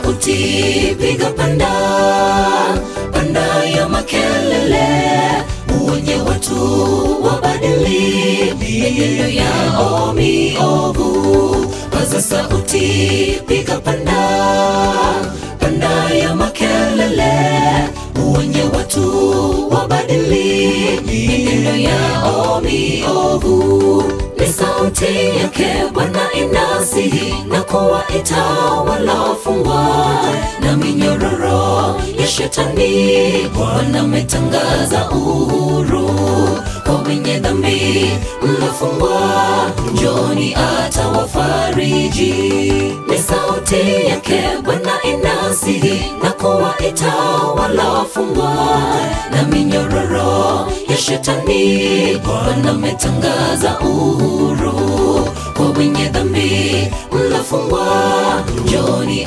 sauti piga panda panda ya makelele uonye watu wabadili mienendo yao miovu paza sauti piga panda panda ya makelele uonye watu wabadili mienendo yao miovu ni sauti yake Bwana inasihi na kuwaita walofungwa na minyororo ya shetani. Bwana ametangaza uhuru kwa wenye dhambi mlofungwa, njoni atawafariji. Ni sauti yake Bwana inasihi na kuwaita walofungwa na minyororo ya shetani. Bwana ametangaza uhuru kwa wenye dhambi mlofungwa, njoni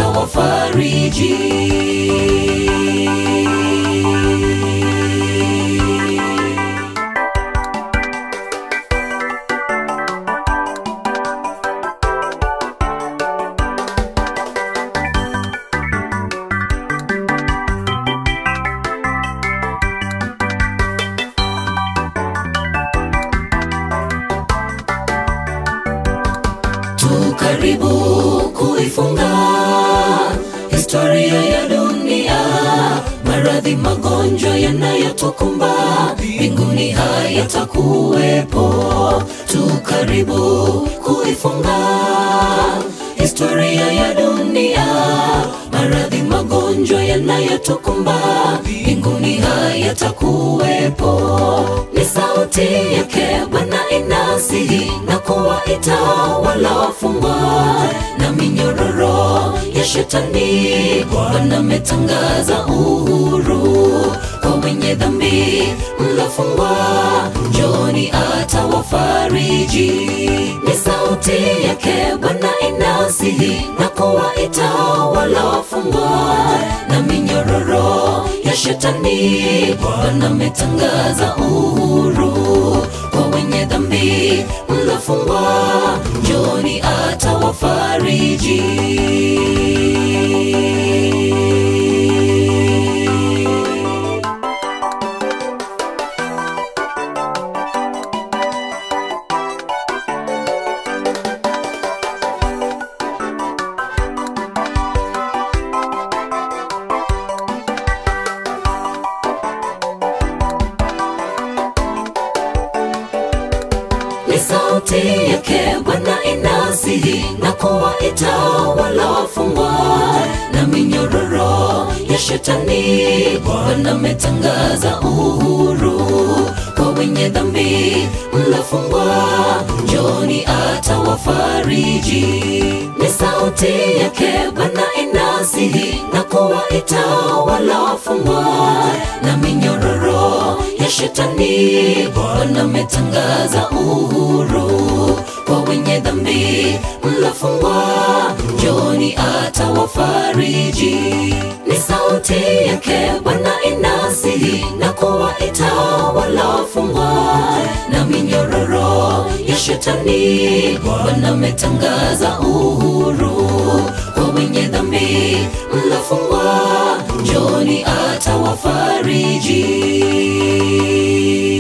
atawafariji. tu karibu kuifunga historia ya dunia maradhi magonjwa yanayotukumba mbinguni hayatakuwepo tu karibu kuifunga historia ya dunia maradhi magonjwa yanayotukumba mbinguni hayatakuwepo ni sauti yake bwana inasihi na kuwaita walofungwa na minyororo ya shetani bwana ametangaza uhuru kwa wenye dhambi mlofungwa njoni atawafariji ni sauti yake bwana inasihi na kuwaita walofungwa na minyororo ya shetani bwana ametangaza uhuru kwa wenye dhambi mlofungwa njoni atawafariji ni sauti yake Bwana inasihi na kuwaita walofungwa na minyororo ya shetani. Bwana ametangaza uhuru kwa wenye dhambi mlofungwa, njoni atawafariji. Ni sauti yake Bwana inasihi na kuwaita walofungwa na minyororo ya shetani. Bwana ametangaza uhuru kwa wenye dhambi mlofungwa, njoni atawafariji. Ni sauti yake Bwana inasihi na kuwaita walofungwa na minyororo ya shetani. Bwana ametangaza uhuru kwa wenye dhambi mlofungwa, njoni atawafariji.